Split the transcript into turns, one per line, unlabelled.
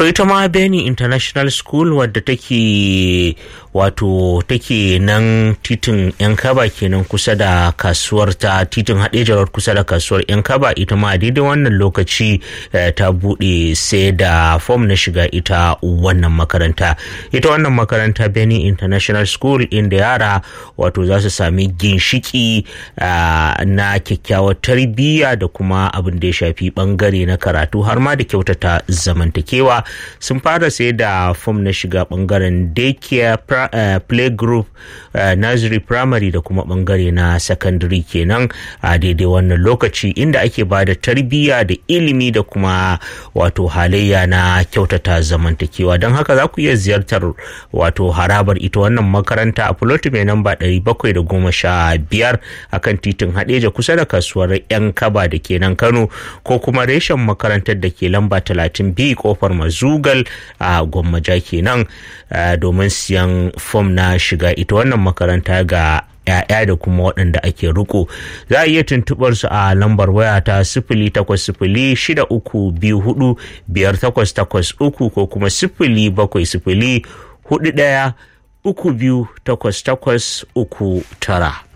to ita ma Beni International School wadda take wato take nan titin yan kaba kenan kusa da kasuwar ta titin haɗejarar kusa da kasuwar yan kaba ita ma daidai wannan lokaci ta buɗe sai da fom na shiga ita wannan makaranta ita wannan makaranta Beni International School inda yara wato za su sami ginshiki na kyakkyawar tarbiyya da kuma abin da ya shafi bangare na karatu har ma da kyautata zamantakewa sun fara sai da fom na shiga bangaren daycare uh, playgroup uh, nursery primary da kuma bangare na secondary kenan a daidai wannan lokaci inda ake ba da tarbiyya da ilimi da kuma wato halayya na kyautata zamantakewa don haka za ku iya ziyartar wato harabar ita wannan makaranta a fuloti mai namba 715 akan titin hadeja kusa da kasuwar yan kaba da ke nan kano ko kuma reshen makarantar da ke lamba 30 b kofar mazugal a gwammaja kenan domin siyan fom na shiga ita wannan makaranta ga ‘ya'ya da kuma waɗanda ake riko za a iya tuntuɓar su a lambar waya ta sifili takwas sifili shida uku biyu hudu biyar takwas takwas uku ko kuma sifili bakwai sifili hudu ɗaya uku biyu takwas takwas uku tara.